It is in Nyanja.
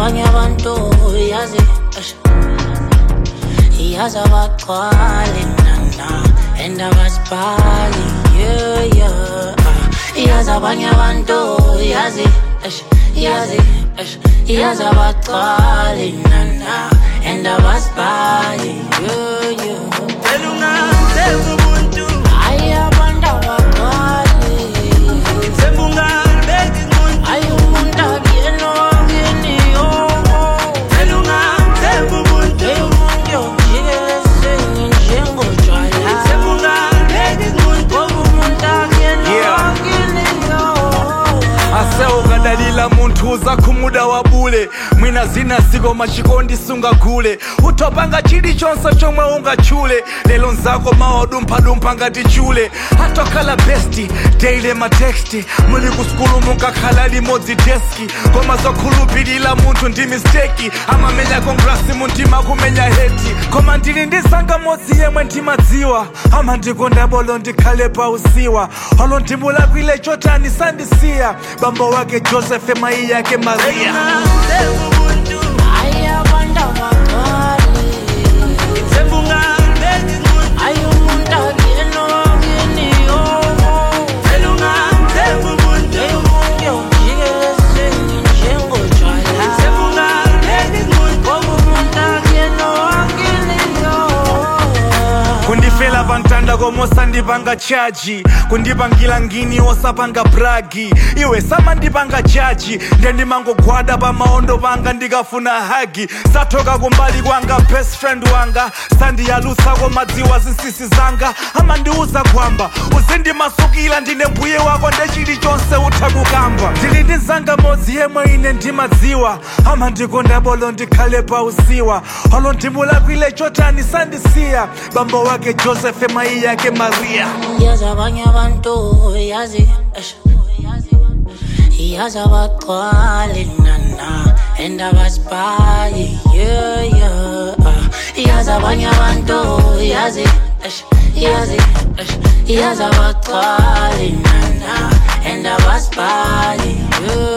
abanye abantu yazi eish. yazi abagcwali nana and abasibhali yeah yeah Ah, yazi abanye abantu yazi eish, yazi eish, yazi abagcwali nana and abasibhali yeah yeah Vele ungathemba ubuntu Ay, abantu abagcwali Themba ungalibeki muntu Ay, umuntu akuyena wakini yowo Vele ungathemba ubuntu Hey, umuntu yokujikelezeni njengotshwala Themba ungalibeki muntu Ngoba umuntu akuyena Yeah. wakini yowo ase ukadalila munthu uzakhumuda wabule mwina zina siko machikondi sungagule utopanga chilichonse chomwe ungatchule lero nzako mawadumphadumpha ngati chule atokhala besti daily mateksti muli ku skulu munkakhala limodzi deski koma zokhulupirira munthu ndi misteki amamenya kongrasi muntima kumenya heti koma ndili ndi zanga modzi yemwe ndimadziwa amandikonda bolo ndikhale pa usiwa olo ndimulakwile chotani sandisiya bambo wake josefe mayi yake mariya Ungathemba ubuntu Ay, abantu abagcwali Themba ungalibeki muntu Ay, umuntu akuyena wakini yowo Vele ungathemba ubuntu Hey, umuntu yokujikelezeni njengotshwala Themba ungalibeki muntu Ngoba umuntu akuyena wakini yowo kundifela pantanda komosandipanga chaji kundipangira ngini osapanga bragi iwe samandipanga chaji nde ndimangogwada pamaondo panga ndikafuna hagi sathoka kumbali kwanga best friend wanga sandiyalusako madziwa zinsisi zanga amandiuza kwamba uzindimasukila ndine mbuye wako nde chilichonse utha kukamba ndili ndi zanga modzi yemwe ine ndimadziwa amandikonda bolo ndikhale pa usiwa olo ndimulakwile chotani sandisiya bambo wake josefe mayi yake mariya yazi abanye abantu yazi eish. yazi abagcwali nana and abasibhali yeah yeah Ah, yazi abanye abantu yazi eish, yazi eish, yazi abagcwali nana and abasibhali yeah